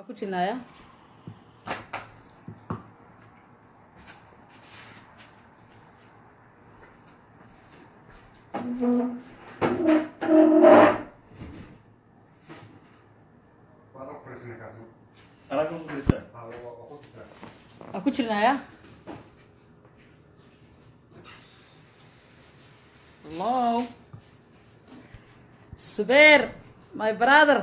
ku jirnaaya waa ku jirnaaya hello subeer my brother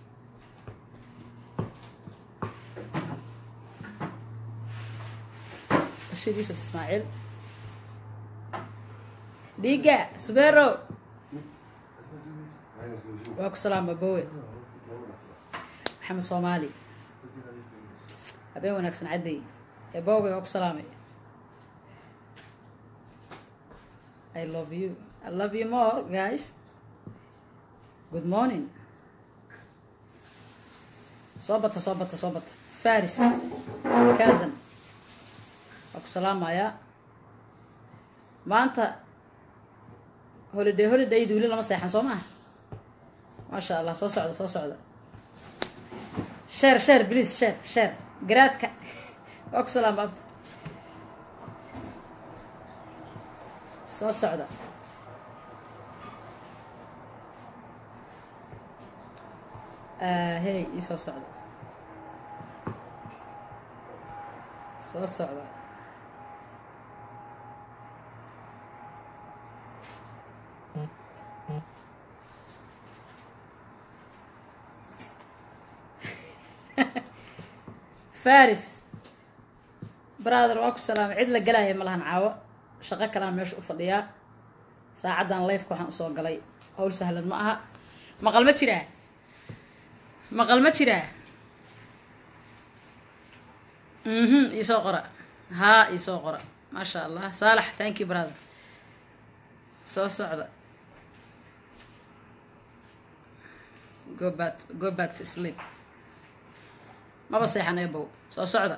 bashir yuusuf ismaaciil dhiiga subeero waa ku salaama bowe maxamed soomaali habeen wanaagsan cadday ee bowe waa ku salaamay i love you i love you more guys good morning soo bata soo bata soo bata faris kazan waa ku salaamayaa maanta holiday holidaydi weli lama seexan soo maha maasha allah soo socda soo socda sheer sheer please sheer sheer garaadka waa ku salaama abta soo socda hey ii soo socda soo socda faris brother waa ku salaamay cid la galaya ma lahan caawo shaqo kalean meesha u fadhiyaa saacaddan lifeka waxaan usoo galay howl sahlan ma aha maqal ma jiraa maqal ma jiraa mhm iisoo qora haa iisoo qora maasha allah saalax thank you brother soo socda go back go back to sleep maba seexan ebow soo socda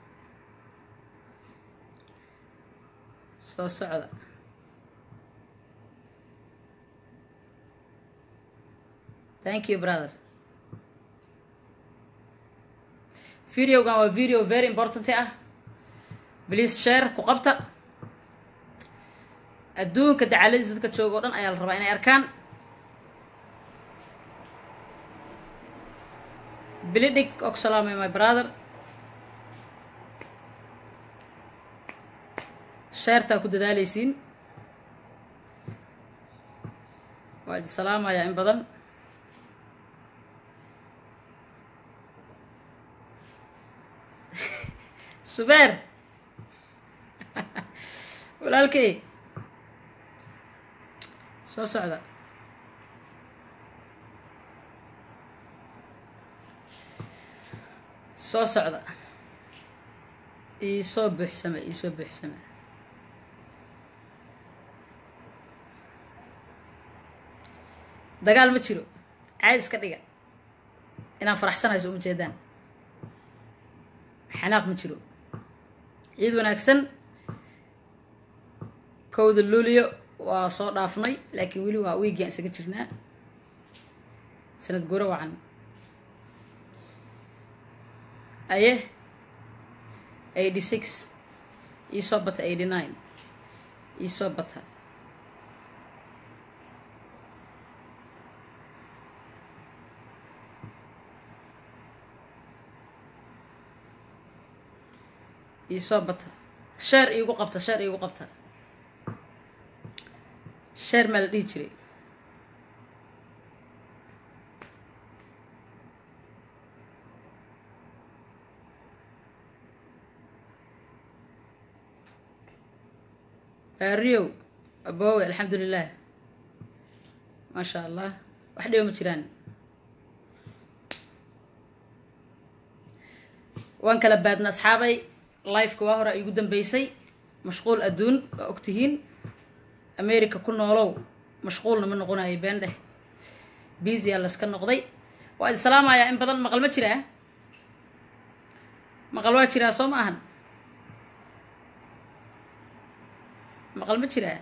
soo socda thank you brother videogan waa video very important ah please share ku qabta adduunka dacaladiisa dadka jooga o dhan ayaa la rabaa inay arkaan bilidig oo ku salaamay my brother sheertaa ku dadaaleysiin waa idi salaamayaa in badan subeer walaalkey soo socda soo socda iisoo buuxsame iisoo buuxsame dagaal ma jiro caad iska dhiga inaan faraxsanayso uma jeedaan xanaaq ma jiro ciid wanaagsan kowda luuliyo waa soo dhaafnay laakiin weli waa wiigiaan isaga jirnaa sanad guro wacan aye eighty six iisoo bata eighty nine iisoo bata iisoo bata sheer iigu qabta sheer iigu qabta sheer maa la dhihi jiray riyow abowe alxamdulilah maasha allah wax dhibo ma jiraan waan kala baadna asxaabay lifeka waa hore igu dambeysay mashquul adduun waa ogtihiin america ku noolow mashquulna ma noqonayo beendheh biisiyaa layska noqday waa idi salaamayaa in badan maqal ma jiraa maqal waa jiraa soo ma ahan maqal ma jiraa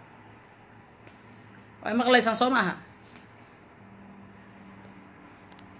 way maqlaysaan soo ma aha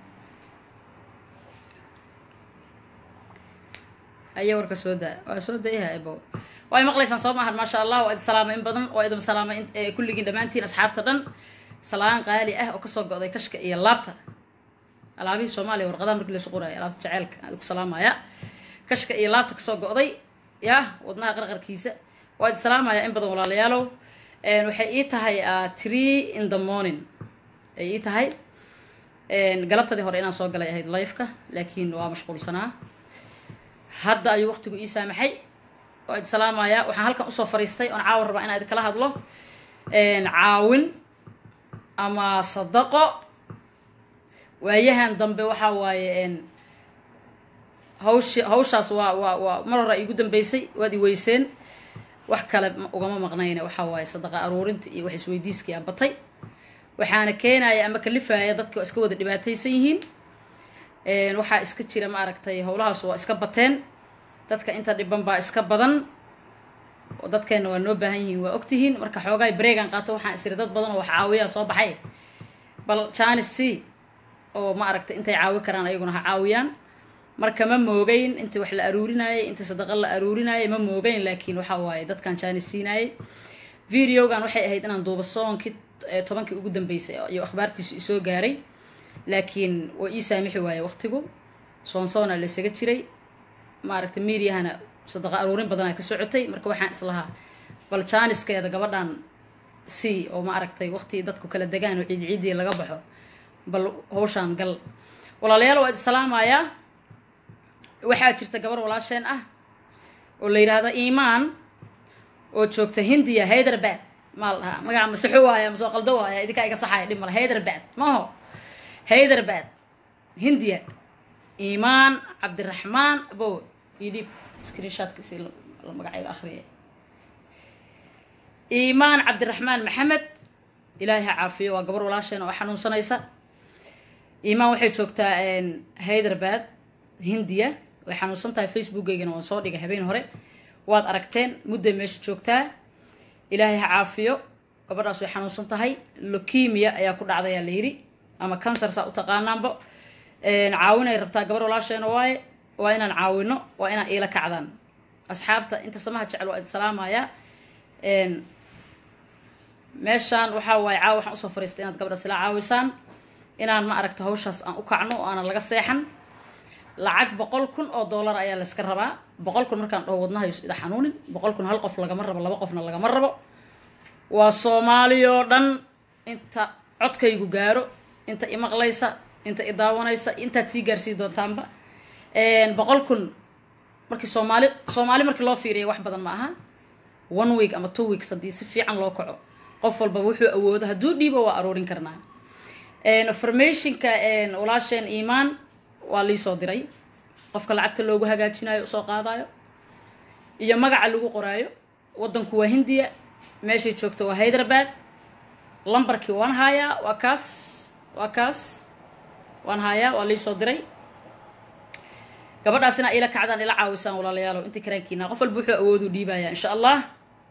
aye warka soo daa waa soo dayaha ebo waa maqlaysaan soo maahan maasha allah waa idin salaama in badan waa idin salaama kulligiin dhammaantiin asxaabta dhan salaan qaali ah oo kasoo go'day kashka iyo laabta alaabihii soomaaliya warqadaha markii laysu qoraayo alaabta jaceylka aan ku salaamaya kashka iyo laabta kasoo go'day yah wadnaha qarqarkiisa waa idin salaamaya in badan walaalayaalow waxay ii tahay tree in the morning ay ii tahay galabtadii hore inaan soo galay ahayd lifeka laakiin waa mashquulsanaa hadda ayuu waqtigu ii saamaxay waa idin salaamaya waxaan halkan usoo fariistay oon caawa rabaa inaan idinkala hadlo caawin ama sadaqo waayahan dambe waxaa waaye hawsh hawshaas waa waa waa mar hore iigu dambeysay waad i weyseen wax kale ugama maqnayne waxaa waaye sadaqa aruurinta iyo wax isweydiiskii a batay waxaana keenaya ama kalifaya dadka waa iska wada dhibaataysan yihiin waxaa iska jira ma aragtay howlahaas waa iska bateen dadka inta dhiban baa iska badan oo dadkeenna waa noo baahan yihiin waa ogtihiin marka xoogaay bareegan qaato waxaan isiri dad badan oo wax caawiyaa soo baxay bal janis c oo ma aragtay intay caawi karaan ayaguna ha caawiyaan marka ma moogeyn intii wax la aruurinayay intii sadaqa la aruurinayay ma moogeyn laakiin waxaa waaye dadkan janis siinayay videogan waxay ahayd inaan duuba soonkii tobankii ugu dambeysay iyo akhbaartiisu isoo gaaray laakiin waa ii saamixi waaye waqtigu soonsoona laysaga jiray maaragtay mediahana sadaqa aruurin badanaa ka socotay marka waxaan islahaa bal jaaniskeeda gabadhan c oo ma aragtay waqti dadku kala degaan oo ciid ciidii laga baxo bal hawshaan gal walaalayaal waa idi salaamayaa waxaa jirta gabar walaasheen ah oo la yidhaahda iimaan oo joogta hindiya hyderbad maa la dhahaa magaca masexo waaya masoo qaldo waaya idinkaa iga saxaya dhib male hyderbad maho hyderbad hindiya iimaan cabdiraxmaan bo idhib screenshotkisi la magacayga akriya iimaan cabdiraxmaan maxamed ilaahay ha caafiyo waa gabar walaasheen oo xanuunsanaysa iimaan waxay joogtaa hyderbad hindiya way xanuunsan tahay facebookaygana waan soo dhigay habeen hore waad aragteen mudday meesha joogtaa ilaahay ha caafiyo gabadhaas way xanuunsan tahay lokemia ayaa ku dhacdayaa la yidhi ama cancer saa u taqaanaanba caawinay rabtaa gabar walaasheena waaye waa inaan caawino waa inaan iila kacdaan asxaabta inta samaha jecel waa idi salaamayaa meeshaan waxaa waaye caawa waxaan usoo fariistay inaad gabadhaas ila caawisaan inaan ma aragta hawshaas aan u kacno oo aanan laga seexan lacag boqol kun oo dollar ayaa layska rabaa boqol kun markaan dhaho wadnahayus ida xanuunin boqol kun hal qof lagama rabo laba qofna lagama rabo waa soomaaliyoo dhan inta codkaygu gaaro inta imaqlaysa inta idaawanaysa intaad sii gaarsii doontaanba boqol kun markii soomaali soomaali markii loo fiiriya wax badan ma aha one week ama two weeks haddii si fiican loo kaco qof walba wuxuu awoodo hadduu dhiibo waa aruurin karnaa informationka walaasheen iimaan waa liisoo diray qofka lacagta loogu hagaajinayo usoo qaadayo iyo magaca lagu qoraayo waddanku waa hindiya meeshay joogto waa hyderabad lambarkii waan haayaa waa kaas waa kaas waan haayaa waa liisoo diray gabadhaas inaa ila kacdaan ila caawisaan walaalayaalo intii karaankiina qof walba wuxuu awoodu dhiibaya insha allah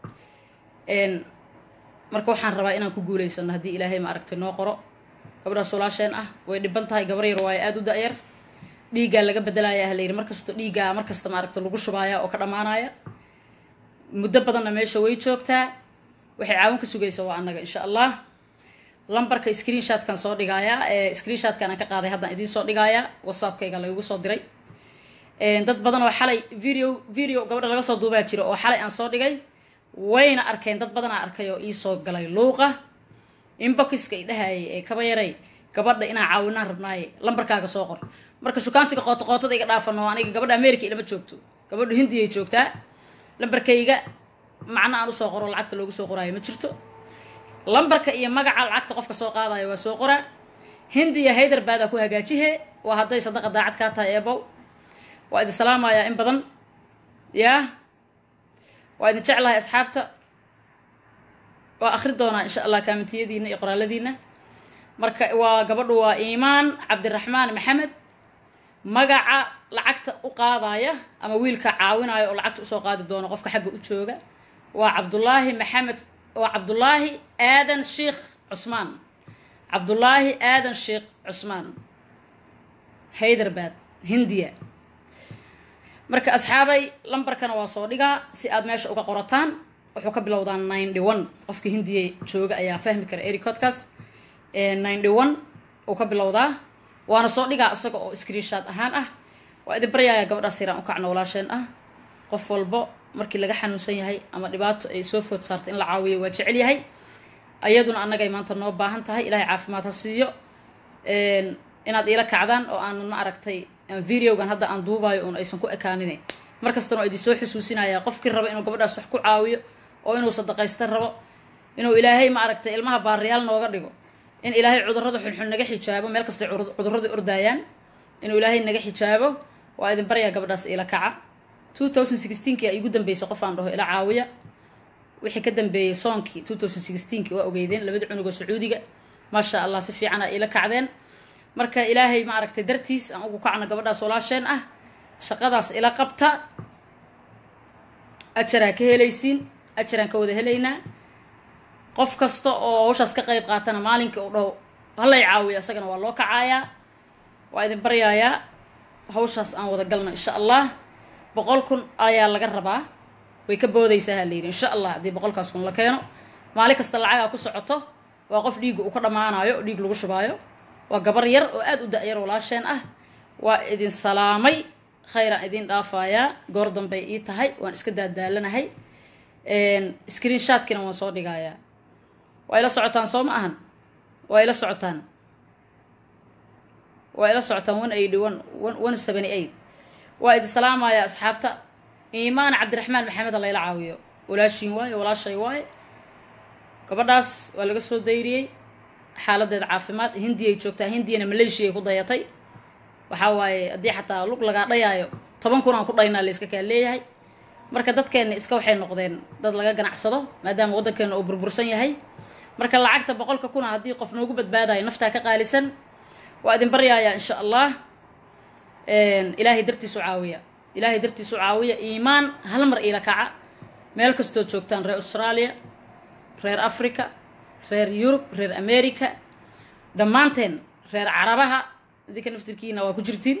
marka waxaan rabaa inaan ku guulaysano haddii ilaahay ma aragtay noo qoro gabadhaas walaasheen ah way dhiban tahay gabar yar waayo aada u da-yar dhiiggaa laga bedelaya ah layidhi markasto dhiiggaa markasta maaragta lagu shubaaya oo ka dhammaanaya muddo badanna meesha way joogtaa waxay caawin ka sugaysa waa annaga insha allah lambarka screenshotkan soo dhigaayaa ee screenshotkan aan ka qaaday haddaan idiin soo dhigaayaa whatsappkayga laygu soo diray dad badan oo xalay video video gabadha laga soo duubaa jira oo xalay aan soo dhigay wayna arkeen dad badanaa arkay oo iisoo galay luuqa inboxiska i dhahayay ee kaba yaray gabadha inaan caawinaan rabnaaye lambarkaaga soo qor marka shukaansiga qooto qootada iga dhaafano aniga gabadha america ilama joogto gabadhu hindiyay joogtaa lambarkayga macno aan usoo qoro lacagta loogu soo qoraayo ma jirto lambarka iyo magaca lacagta qofka soo qaadayo waa soo qoraa hindiya hayderbaadaa ku hagaajihe waa hadday sadaqa daacad kaa tahay eebow waa idin salaamayaa in badan yaa waa idin jeclahay asxaabta waa akri doonaa insha allah kaamitiyadiina iyo qoraaladiina marka waa gabadhu waa iimaan cabdiraxmaan maxamed magaca lacagta u qaadaya ama wiilka caawinaya oo lacagta usoo qaadi doono qofka xagga u jooga waa cabdullaahi maxamed waa cabdullaahi aadan sheikh cusmaan cabdullaahi aadan sheikh cusmaan hayderbad hindiya marka asxaabay lambarkana waa soo dhigaa si aad meesha uga qorataan wuxuu ka bilowdaa ninety one qofka hindiya jooga ayaa fahmi kara ericodkaas ninety one uu ka bilowdaa waana soo dhigaa isaga oo screenshot ahaan ah waa idin baryaaya gabadhaas yaraan u kacno walaasheen ah qof walbo markii laga xanuunsan yahay ama dhibaato ay soo food saartay in la caawiyo waa jecel yahay ayaduna annagay maanta noo baahan tahay ilaahay caafimaad ha siiyo inaad iila kacdaan oo aanan ma aragtay videogan hadda aan duubayo un aysan ku ekaanin mar kastana waa idin soo xusuusinaya qofkii raba inuu gabadhaas wax ku caawiyo oo inuu sadaqaysta rabo inuu ilaahay ma aragtay ilmaha baariyaal nooga dhigo in ilaahay cudurrada xunxun naga xijaabo meel kastay cudurrada ordaayaan inuu ilaahay naga xijaabo waa idin baryaa gabadhaas iila kaca two thousand sixteenki ay igu dambeysay qof aan dhaho ila caawiya wixii ka dambeeyey soonkii two thousand sixteenki waa ogeydeen labada cunugoo sacuudiga maasha allah si fiican a iila kacdeen marka ilaahay ma aragtay dartiis aan ugu kacno gabadhaas walaasheen ah shaqadaas ila qabta ajaraa ka helaysiin ajaraan ka wada helaynaa qof kasta oo hawshaas ka qayb qaatana maalinkii uu dhaho halay caawiya isagana waa loo kacaayaa waa idin baryaayaa hawshaas aan wada galno insha allah boqol kun ayaa laga rabaa way ka boodaysaa ha layidhi insha allah haddii boqolkaas kun la keeno maalin kasta lacagaa ku socoto waa qof dhiigga uu ka dhammaanayo oo dhiig lagu shubaayo waa gabar yar oo aada u da-yar walaasheen ah waa idin salaamay khayraan idin dhaafayaa goor dambay ii tahay waan iska daadaalanahay screen shotkina waan soo dhigayaa waa ila socotaan soo ma ahan waa ila socotaan waa ila socotaan one eighty one one seventy eight waa idin salaamaya asxaabta iimaan cabdiraxmaan maxamed a layla caawiyo walaashiin waaye walaashay waaye gabadhaas waa laga soo dayriyey xaaladeeda caafimaad hindiyay joogtaa hindiyana maleeshiyay ku dayatay waxaa waaye haddii xataa lug lagaa dhayaayo toban kun aan ku dhaynaa la iska kaa leeyahay marka dadkeenna iska waxay noqdeen dad laga ganacsado maadaama waddankeena uu burbursan yahay marka lacagta boqolka kuna haddii qof noogu badbaadayo naftaa ka qaalisan waa idin baryaaya insha allah ilaahay dartiisu caawiya ilaahay dartiisu caawiya iimaan hal mar iila kaca meel kastood joogtaan reer australia reer africa reer yurub reer america dhammaanteen reer carabaha idinka naftirkiina waa ku jirtiin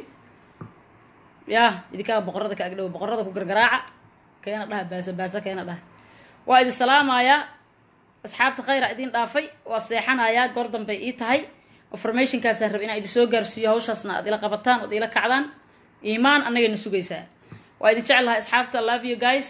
yah idinkaa boqorada ka agdhow boqorada ku gargaraaca keena dhaha baasa baasa keena dhaha waa idin salaamayaa asxaabta khayra idin dhaafay waa seexanayaa goor dambay ii tahay informationkaasaan raba inaan idin soo gaarsiiyo hawshaasna aad ila qabataan ood ila kacdaan iimaan annagayna sugaysaa waa idin jeclahay asxaabta love you guys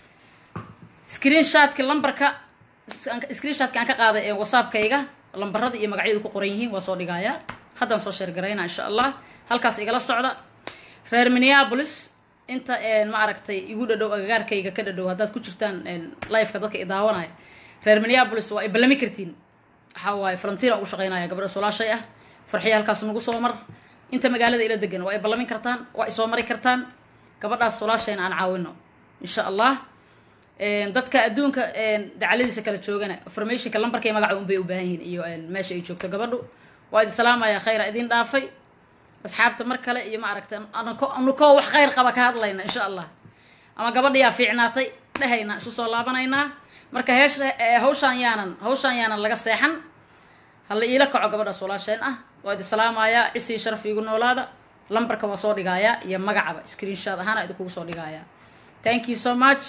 screen shotka lambarka screen shotka aan ka qaaday ee whatsappkayga lambarada iyo magacyadu ku qoran yihiin waa soo dhigayaa haddaan soo sheergaraynaa insha allah halkaas igala socda reer minneapolis inta ma aragtay igu dhadhow agagaarkayga ka dhadhow haddaad ku jirtaan lifeka dadka i daawanaya reer minneapolis waa ay ballami kartiin waxaa waaye falantiina ugu shaqaynaya gabadhaas walaashay ah farxiya halkaas nagu soo mar inta magaalada ila degan waa ay ballamin kartaan waa ay soo mari kartaan gabadhaas walaashayna aan caawino insha allah dadka adduunka dacaladiisa kala joogana informationka lambarkay magaca unbay u baahan yihiin iyo meesha ay joogto gabadhu waa idin salaamaya khayra idin dhaafay asxaabta mar kale iyo ma aragta anukoo wax khayr qaba ka hadlayna insha allah ama gabadhayaa fiicnaatay dhehayna isu soo laabanaynaa marka heesha hawshaan yaanan hawshaan yaanan laga seexan hala iila kaco gabadhaas walaasheen ah waa idin salaamayaa cisii sharaf iigu noolaada lambarka waa soo dhigayaa iyo magacaba screen shot ahaana idinkugu soo dhigayaa thank you so much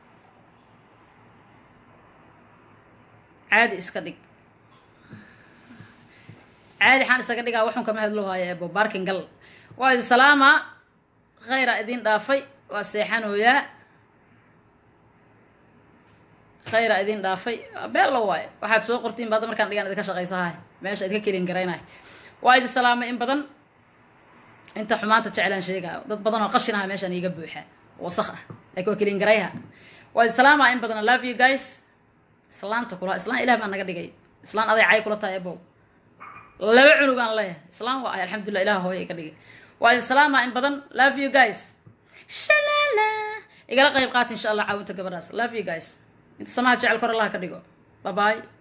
caadi iska dhig caadi xaan isaga dhigaa waxun kama hadloo haya ebo barkin gal waa idin salaamaa khayra idin dhaafay waa seexanooyaa khayra idin dhaafay beella waaye waxaad soo qortiin ba hadda markaan dhigaan idinka shaqaysahay meesha idinka kelin garaynay waa idin salaamay in badan inta xumaanta jeclaan sheegaayo dad badan oo qashin aha meeshaan iiga buuxa wasaq ah laakiin waa kelin garayha waa idin salaamaa in badan i love you guys islaanta kula islaan ilah baa naga dhigay islaan aday cay kula tahay abow laba cunug aan leeyahay islaan waa ahay alxamdulillah ilaah hooya iga dhigay waa idin salaamaa in badan love you guys shalala igala qayb qaata insha allah caawinta gabadhaas love you guys inta samaha jecel kor allah ka dhigo bye bye